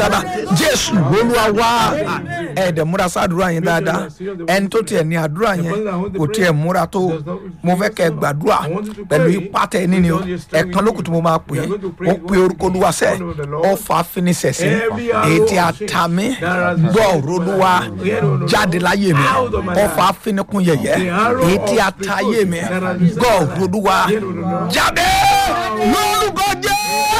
dáadáa jésù olúwa wá ẹ̀ẹ́dẹ̀ múra sádùúrà yẹn dáadáa ẹni tó tiẹ̀ ní àdúrà yẹn kò tiẹ̀ múra tó mo fẹ́ kẹ́ gbàdúrà pẹ̀lú ipá tẹ ní ni o ẹ̀kan lókùn tí mo máa pè é ó pe orúkọ olúwa sẹ́ ọfà finisẹ̀sẹ̀ ètí àtàmì gbọ́ òrólúwa jáde láyé mi ọfà finikun yẹ̀yẹ́ ètí àtàyè mi gbọ́ òrólúwa jáde lórúkọ jẹ́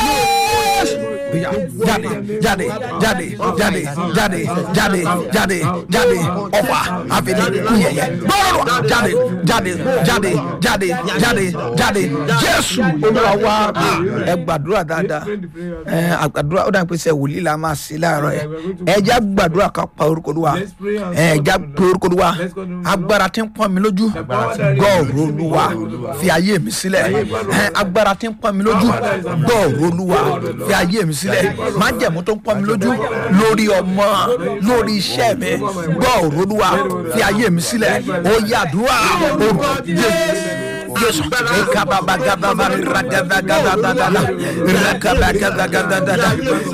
jáde jáde jáde jáde jáde jáde jáde jáde ọfà àfẹnẹ kúnyẹyẹ gbọdọ jáde jáde jáde jáde jáde jáde jésù olúwa wá ẹ gbàdúrà dáadáa ẹ àgbàdúrà ó dà pé sẹ wòlíì la máa ṣe láàárọ̀ yẹ ẹ já gbàdúrà ká pa orúkọ olúwa ẹ já pe orúkọ olúwa agbára tí ń pọ́n mi lójú gbọ́ọ̀rọ̀ olúwa fi ayé mi sílẹ̀ ẹ agbára tí ń pọ́n mi lójú gbọ́ọ̀rọ̀ olúwa fi ayé mi sílẹ̀ májẹ̀mú tó ń pọ́n mi lójú lórí ọmọ lórí iṣẹ́ mi gbọ́ òrólúwa fi ayé mi sílẹ̀ ó yàdúrà orúkọ jésù ekababagababa ragadagadadada rakabagagadadada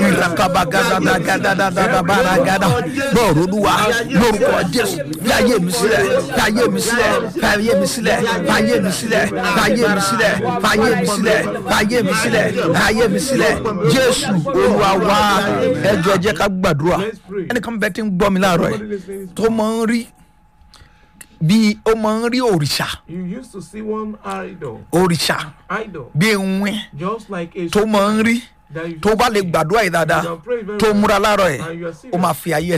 rakabagagadadadadabaragada gbọ́ òrólúwa lórúkọ jésù fi ayé mi sílẹ̀ fi ayé mi sílẹ̀ fi ayé mi sílẹ̀ fi ayé mi sílẹ̀ fi ayé mi sílẹ̀ fi ayé mi sílẹ̀ fi ayé mi sílẹ̀ fi ayé mi sílẹ̀ jésù olúwa wá ẹjọ ẹ jẹ́ ká gbàdúrà ẹnìkan bẹ ti ń gbọ́ mi láàárọ̀ yìí tó máa ń rí bí ó máa ń rí òrìṣà You used to see one idol, òrìṣà idol, bí ewin just like a tó máa ń rí that you tó bá lè gbàdúrà yìí dáadáa tó múra láàárọ̀ yìí ó máa fi ayé ẹ̀